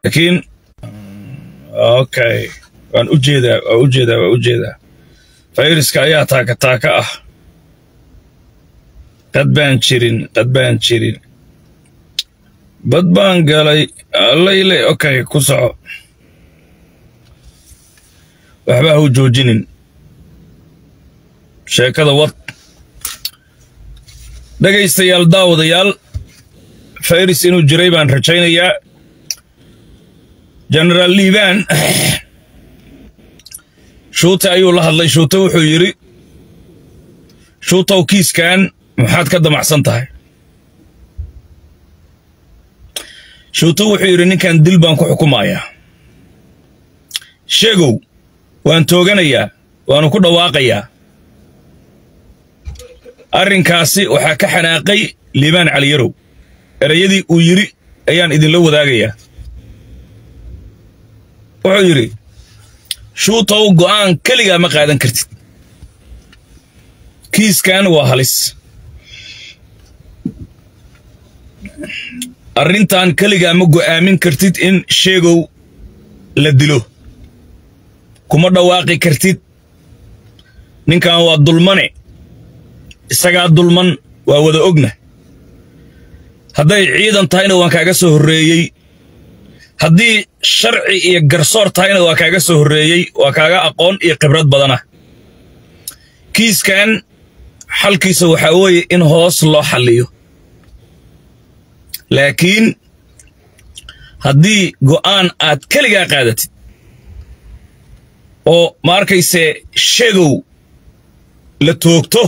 laakiin okay waan u jeedaa waan u jeedaa waan u jeedaa fayraska ayaa taaka taaka ah qad baan jirin qad baan jirin bad baan galay allayle okay ku soco waxba ha u joojinin sheekada wad dhegaystayaal daawadayaal fayris inuu jiray baan rajaynayaa genaraal liibaan shuute ayuu la hadlay shuute wuxuu yidhi shuutow kiiskan maxaad ka damacsan tahay shuute wuxuu yidhi ninkan dil baan ku xukumayaa sheegow waan tooganayaa waanu ku dhawaaqayaa arrinkaasi waxaa ka xanaaqay liibaan caliyarow erayadii uu yidhi ayaan idinla wadaagayaa wuxuu yidhi shuutow go'aan keligaa ma qaadan kartid kiiskan waa halis arrintan keligaa ma go'aamin kartid in sheegow la dilo kuma dhawaaqi kartid ninkan waa dulmane isagaa dulman waa wada ogna hadday ciidan tahayna waan kaaga soo horreeyey haddii sharci iyo garsoor tahayna waa kaaga soo horreeyey waa kaaga aqoon iyo khibrad badana kiiskan xalkiisa waxaa weeye in hoos loo xalliyo laakiin haddii go'aan aad keligaa qaadatid oo ma arkayse sheegow la toogto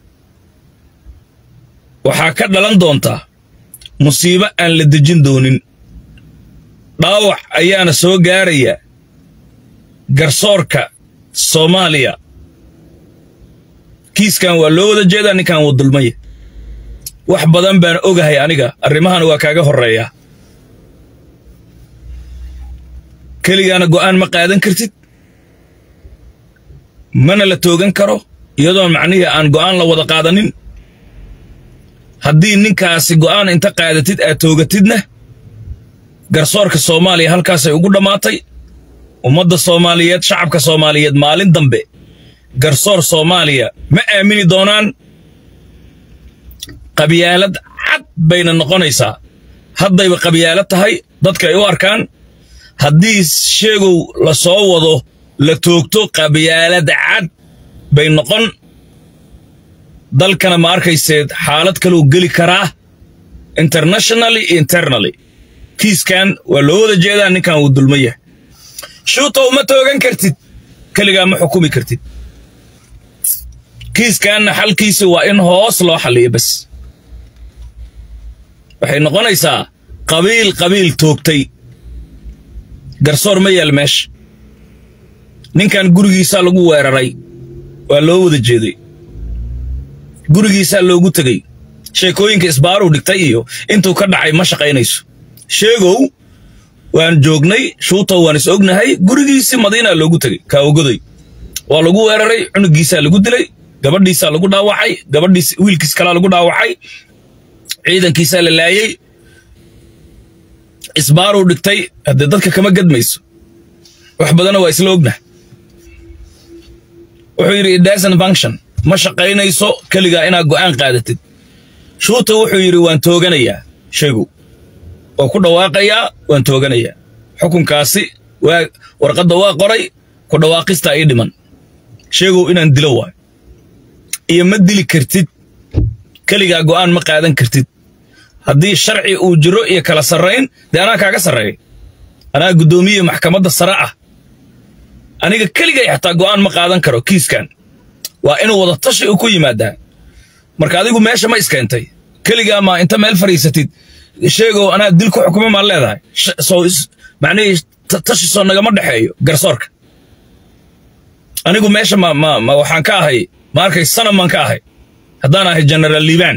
waxaa ka dhalan doontaa musiibo aan la dejin doonin dhaawac ayaana soo gaaraya garsoorka soomaaliya kiiskan waa loo wada jeedaa ninkan wuu dulmaya wax badan baan ogahay aniga arrimahana waa kaaga horreeyaa keligaana go'aan ma qaadan kartid mana la toogan karo iyadoon macnihii aan go'aan la wada qaadanin haddii ninkaasi go'aan inta qaadatid aad toogatidna garsoorka soomaaliya halkaasay ugu dhammaatay ummadda soomaaliyeed shacabka soomaaliyeed maalin dambe garsoor soomaaliya ma aamini doonaan qabyaalad cad bayna noqonaysaa haddayba qabyaalad tahay dadka ay u arkaan haddii sheegow la soo wado la toogto qabyaalad cad bay noqon dalkana ma arkayseed xaalad kaluu geli karaa internationally internaly kiiskan waa loo wada jeedaa ninkan wuu dulma yahay shuutow ma toogan kartid keligaa ma xukumi kartid kiiskanna xalkiisa waa in hoos loo xalliyo bas waxay noqonaysaa qabiil qabiil toogtay garsoor ma yaal meesha ninkan gurigiisaa lagu weeraray waa loo wada jeeday gurigiisaa loogu tegey sheekooyinka isbaaruu dhigtay iyo intuu ka dhacay ma shaqaynayso sheegow waan joognay shuutow waan is ognahay gurigiisii madiinaa loogu tegey kaawagoday waa lagu weeraray cunugiisaa lagu dilay gabadhiisaa lagu dhaawacay gabadhiis wiilkiis kalaa lagu dhaawacay ciidankiisaa la laayey isbaaruu dhigtay haddee dadka kama gadmayso wax badanna waa isla ognah wuxuu yidhi idasan function ma shaqaynayso keligaa inaad go'aan qaadatid shuuta wuxuu yidhi waan tooganayaa sheegow waa ku dhawaaqayaa waan tooganayaa xukunkaasi waa warqadda waa qoray ku dhawaaqistaa ii dhiman sheegow inaan dilo waayo iyo ma dili kartid keligaa go'aan ma qaadan kartid haddii sharci uu jiro iyo kala sarrayn dee anaa kaaga sarreeya anaa guddoomiye maxkamadda sare ah aniga keligay xataa go'aan ma qaadan karo kiiskan waa inuu wada tashi u ku yimaadaa marka adigu meesha ma iskeentay keligaa maa inta meel fadhiisatid sheegow anaa dil ku xukuma maan leedahay soo macnihii tashi soo nagama dhexeeyo garsoorka anigu meesha ma ma ma waxaan ka ahay ma arkay sanam maan ka ahay haddaan ahay genaraal liibaan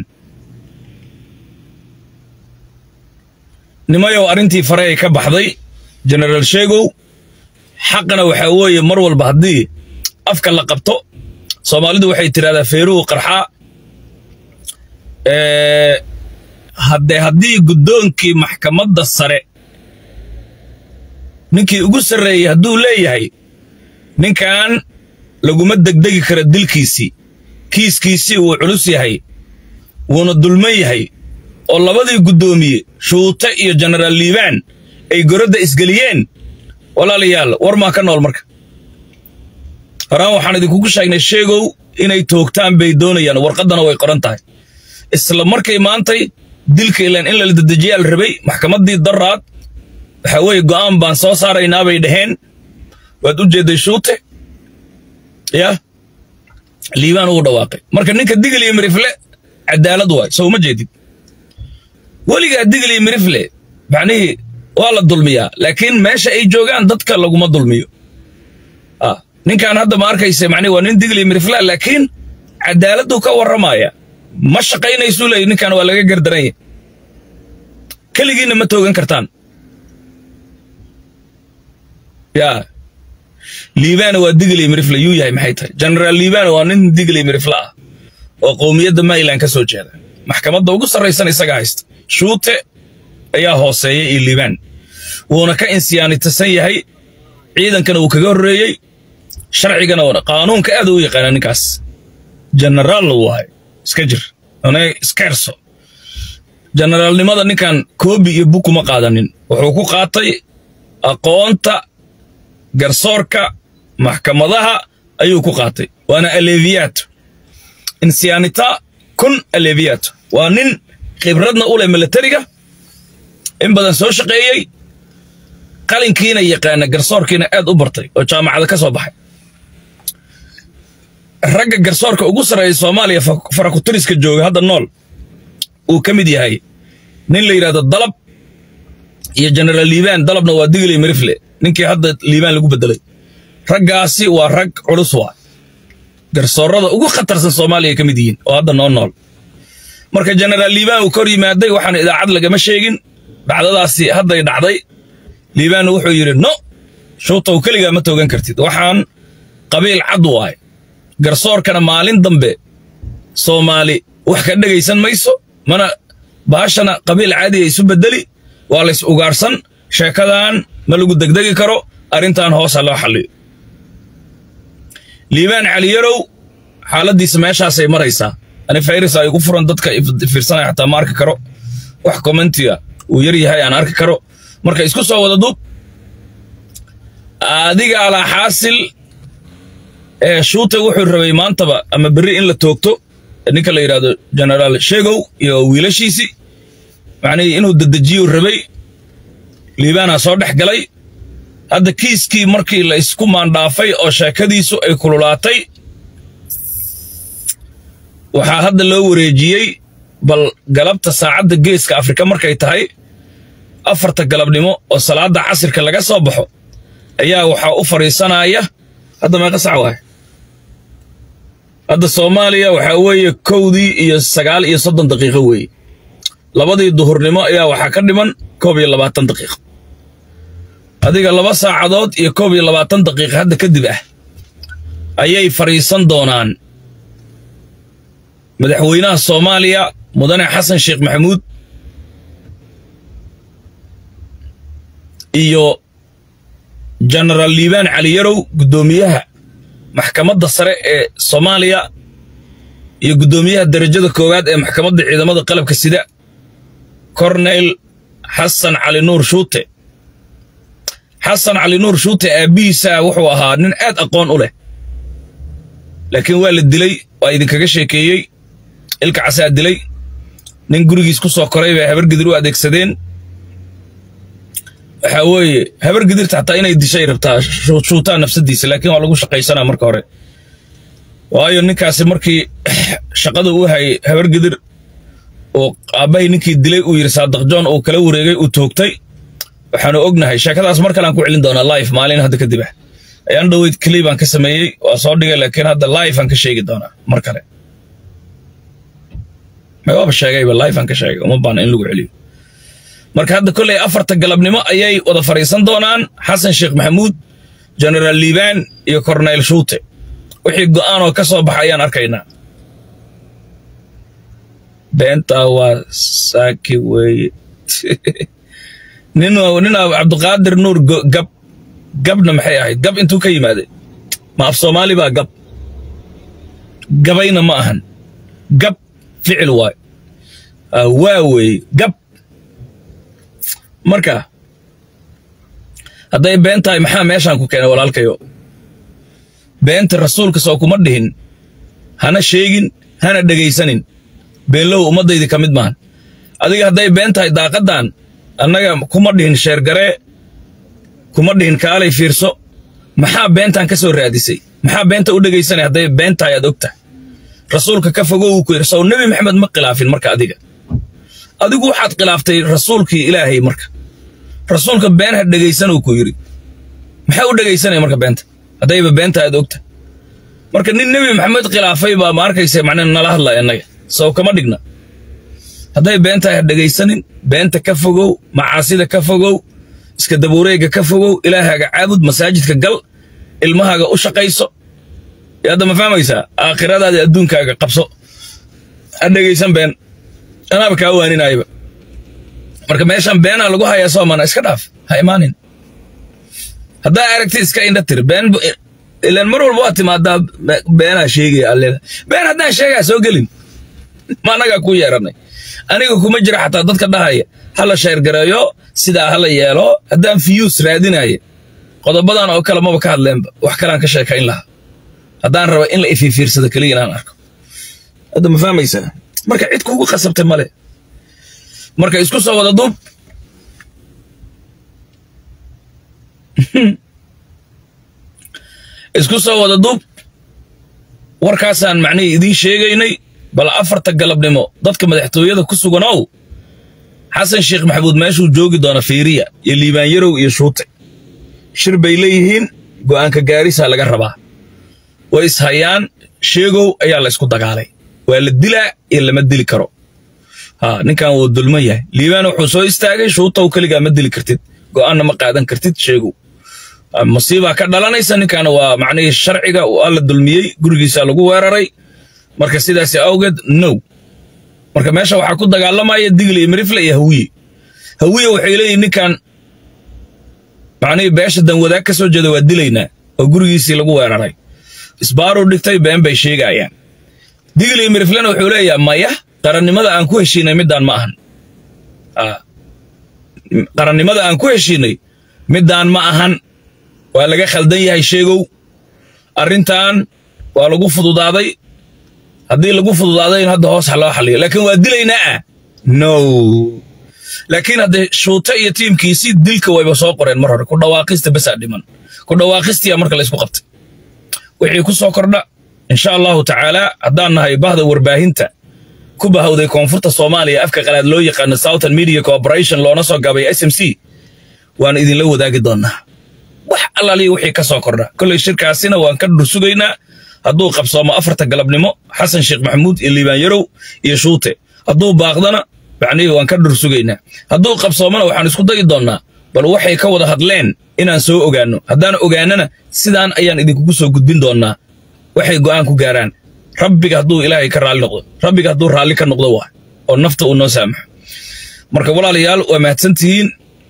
nimayow arrintii fareey ka baxday genaraal sheegow xaqana waxaa weeye mar walba haddii afka la qabto soomaalidu waxay tidhahdaa feeruhu qarxaa haddee haddii guddoonkii maxkamadda sare ninkii ugu sarreeyey hadduu leeyahay ninkan laguma degdegi karo dilkiisii kiiskiisii wuu culus yahay wuuna dulman yahay oo labadii guddoomiye shuute iyo jenaraal liibaan ay goradda isgeliyeen walaalayaal war maa ka nool marka horaan waxaan idinkugu sheegnay sheegow inay toogtaan bay doonayaan warqaddana way qoran tahay isla markay maantay dilka ilaan in lala dedejiyaa la rabay maxkamaddii daraad waxaa weeye go'aan baan soo saaraynaa bay dhaheen waad u jeedday shuute yaa liibaan ugu dhawaaqay marka ninka digil iyo mirifle cadaalad waay soo uma jeedid weligaa digil iyo mirifle macnihii waa la dulmiyaa laakiin meesha ay joogaan dadka laguma dulmiyo ninkan hadda ma arkaysa macnihi waa nin digil iyo mirifle laakiin cadaaladdu ka warramaya ma shaqaynaysuu leeyahy ninkan waa laga gardaran yahay keligiinna ma toogan kartaan yaa liibaana waa digilay mirifle yuu yahay maxay tahay jenaraal liibaana waa nin digilay mirifle ah oo qowmiyadda mayland ka soo jeeda maxkamadda ugu sarraysan isaga haysta shuute ayaa hooseeya iyo liibaan wuuna ka insiyaanitasan yahay ciidankana wuu kaga horreeyey sharcigana qaanuunka aad u yaqaana ninkaas jenaraalna wuu ahay iska jir iska herso jenaraalnimada ninkan koobi iyo bug kuma qaadanin wuxuu ku qaatay aqoonta garsoorka maxkamadaha ayuu ku qaatay waana aleviyato insiyaanita kun aleviyato waa nin khibradna u leh milatariga in badan soo shaqeeyey qalinkiina yaqaana garsoorkiina aad u bartay oo jaamacada ka soo baxay ragga garsoorka ugu sarreeya soomaaliya farakutiriska jooga hadda nool uu ka mid yahay nin la yidhahdo dalab iyo jenaraal liibaan dalabna waa digilay mirifle ninkii hadda liibaan lagu bedelay raggaasi waa rag culus waa garsoorada ugu khatarsan soomaaliya ka mid yihiin oo hadda noo nool marka jenaraal liibaan uu kor yimaaday waxaan idaacad lagama sheegin dhacdadaasi hadday dhacday liibaanna wuxuu yidhi no shuutow keligaa ma toogan kartid waxaan qabiil cad waaye garsoorkana maalin dambe soomaali wax ka dhegaysan mayso mana baashana qabiil caadiya isu bedeli waa lays ugaarsan sheekadan ma lagu degdegi karo arrintan hoosa loo xalliyo liibaan caliyarow xaaladdiisa meeshaasay maraysaa ani fayrisa ay ugu furan dadka fiirsanaya xataa ma arki karo wax kommentiga uu yar yahay aan arki karo marka isku soo wada duub adiga alaa xaasil ee shuute wuxuu rabay maantaba ama berri in la toogto ninka la yidhaahdo jenaraal sheegow iyo wiilashiisii macnihii inuu dedejiyuu rabay liibaanaa soo dhex galay hadda kiiskii markii la isku maandhaafay oo sheekadiisu ay kululaatay waxaa hadda loo wareejiyey bal galabta saacadda geeska afrika markay tahay afarta galabnimo oo salaadda casirka laga soo baxo ayaa waxaa u fadhiisanaya hadda meeqa sac waay hadda soomaaliya waxaa weeye kowdii iyo sagaal iyo soddon daqiiqo weeye labadii duhurnimo ayaa waxaa ka dhiman koob iyo labaatan daqiiqo adiga laba saacadood iyo koob iyo labaatan daqiiqa hadda kadib ah ayay fadhiisan doonaan madaxweynaha soomaaliya mudane xasan sheekh maxamuud iyo jenaraal liibaan caliyarow guddoomiyaha maxkamadda sare ee soomaaliya iyo guddoomiyaha derajada koowaad ee maxkamadda ciidamada qalabka sida korneyl xasan cali nuur shuute xasan cali nuur shuute aabbihiisa wuxuu ahaa nin aad aqoon u leh laakiin waa la dilay waa idinkaga sheekeeyey ilka casaa dilay nin gurigiis ku soo koray bay habar gidir u adeegsadeen waxaa weeye habar gidirta xataa inay dishay rabtaa shuutaa nafsadiisa laakiin waa lagu shaqaysanaa marka hore waayo ninkaasi markii shaqada uu hayay habar gidir oo aabbahay ninkii dilay uu yidhi saadaq john uu kala wareegay uu toogtay waxaanu ognahay sheekadaas mar kalean ku celin doonaa life maalin hadda kadib ah ayaan dhoweyd clibaan ka sameeyey waa soo dhigay laakiin hadda life aan ka sheegi doonaa mar kale waaba sheegayba life aan ka sheegay uma baana in lagu celiyo marka hadda kolley afarta galabnimo ayay wada fadhiisan doonaan xasan sheekh maxamuud jenaraal liibaan iyo korneyl shuute wixii go'aan oo ka soo baxa ayaan arkaynaa beentaa waa saaki weeye nin nin cabdiqaadir nuur gab gabna maxay ahayd gab intuu ka yimaaday ma af soomaali baa gab gabayna ma ahan gab ficil waay waa weeye gab marka hadday been tahay maxaa meeshaan ku keenay walaalkayo beenta rasuulka soo kuma dhihin hana sheegin hana dhegaysanin beenlow ummaddaydii ka mid maahan adiga hadday been tahay daaqaddan annaga kuma dhihin sheergaree kuma dhihin kaalay fiirso maxaa beentan ka soo raadisay maxaa beenta u dhegaysanay hadday been tahay aad og tahay rasuulka ka fogow uu ku yidhi sow nebi maxamed ma khilaafin marka adiga adigu waxaad khilaaftay rasuulkii ilaahay marka rasuulka been ha dhegaysanuu ku yidhi maxaa u dhegaysanaya marka beenta haddayba beenta aad ogta marka nin nebi maxamed khilaafay baa ma arkaysa macnaa nala hadlaya innaga sow kama dhigna hadday beentahay ha dhegaysanin beenta ka fogow macaasida ka fogow iska dabuureega ka fogow ilaahaaga caabud masaajidka gal ilmahaaga u shaqayso hadda ma fahmaysaa aakhiradaada adduunkaaga qabso ha dhegaysan been anaaba kaa waaninayaba marka meeshaan beenaa lagu hayaa soomana iska dhaaf ha imaanin haddaa aragti iska indha tir been ilaan mar walba waa timaadaa beenaa sheegaya alleeda been haddaan sheegaa soo gelin ma annagaa ku yeeranay aniga kuma jira xataa dadka dhahaya hala sheergareeyo sidaa hala yeelo haddaan fiyuus raadinaya qodobadan oo kale maba ka hadleenba wax kaleaan ka sheekayn lahaa haddaan raba in la ifiifiirsado keliya inaan arko hadda ma fahmaysaa marka cid kuugu qasabtay male marka isku soo wada duub isku soo wada duub warkaasaan macnihii idiin sheegaynay bal afarta galabnimo dadka madaxtooyada ku suganow xasan sheekh maxamuud meeshuu joogi doona fiiriya iyo liibaan yarow iyo shuute shir bay leeyihiin go'aanka gaarisaa laga rabaa way ishayaan sheegow ayaa la ysku dagaalay waa la dilaa iyo lama dili karo ha ninkan wuu dulman yahay liibaan wuxuu soo istaagay shuutow keligaa ma dili kartid go'aanna ma qaadan kartid sheegow musiibaa ka dhalanaysa ninkaana waa macnihii sharciga waa la dulmiyey gurigiisaa lagu weeraray marka sidaasi awgeed now marka meesha waxaa ku dagaalamaya digle iyo mirifle iyo hawiye hawiye waxay leeyihin ninkan macnihii beesha danwadaag ka soo jeeda waa dilaynaa oo gurigiisii lagu weeraray isbaaruu dhigtay been bay sheegayaan digle iyo miriflena wuxuu leeyaha maya qarannimada aan ku heshiinay middaan ma ahan qarannimada aan ku heshiinay middaan ma ahan waa laga khaldan yahay sheegow arrintan waa lagu fududaaday haddii lagu fududaaday in hadda hoos loo xaliyo laakiin waa dilaynaa ah no laakiin haddee shuute iyo tiimkiisii dilka wayba soo qoreen mar hore ku dhawaaqista basaa dhiman ku dhawaaqistiyaa marka la isku qabtay wixii ku soo kordha insha allahu tacaala haddaan nahay bahda warbaahinta ku bahawday koonfurta soomaaliya afka qalaad loo yaqaano southern media corporation loona soo gaabay s m c waan idinla wadaagi doonnaa wax allaaliya wixii ka soo kordha kolley shirkaasina waan ka dhursugaynaa hadduu qabsoomo afarta galabnimo xasan sheekh maxamuud iyo liibaan yarow iyo shuute hadduu baaqdana macnihii waan ka dhursugaynaa hadduu qabsoomona waxaan isku dayi doonnaa bal waxay ka wada hadleen inaan soo ogaanno haddaan ogaanana sidaan ayaan idinkugu soo gudbin doonnaa waxay go'aan ku gaaraan rabbiga hadduu ilaahay ka raalli noqdo rabbiga hadduu raalli ka noqdo waa oo nafta uu noo saamaxo marka walaalayaal waa mahadsantihiin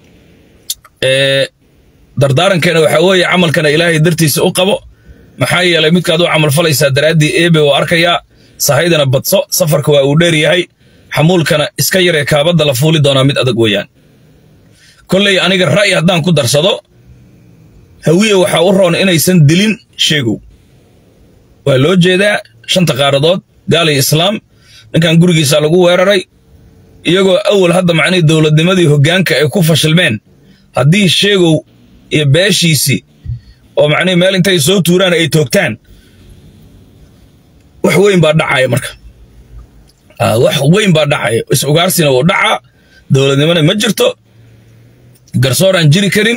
dardaarankeena waxaa weeye camalkana ilaahay dartiisa u qabo maxaa yeelay midkaad u camal falaysaa daraaddii eebe oo arkayaa sahaydana badso safarka waa uu dheer yahay xamuulkana iska yaree kaabadda la fuuli doonaa mid adag weeyaan kolley aniga ra'yi haddaan ku darsado hawiye waxaa u roon inaysan dilin sheegow waa loo jeedaa shanta qaaradood gaalay islaam ninkan gurigiisa lagu weeraray iyagoo awal hadda macnihii dowladnimadii hoggaanka ay ku fashilmeen haddii sheegow iyo beeshiisii oo macnihii meel intay soo tuuraan ay toogtaan wax weyn baa dhacaya marka wax weyn baa dhacaya is ugaarsina wuu dhacaa dowladnimona ma jirto garsooraan jiri karin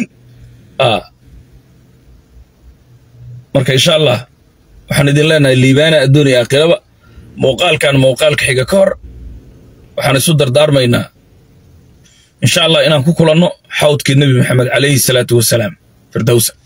marka insha allah waxaan idin leenahay liibaana adduun iyo aakhiraba muuqaalkan muuqaalka xiga ka hor waxaan isu dardaarmaynaa insha allah inaan ku kulanno xawdkii nebi maxamed calayhi salaatu wasalaam firdowsa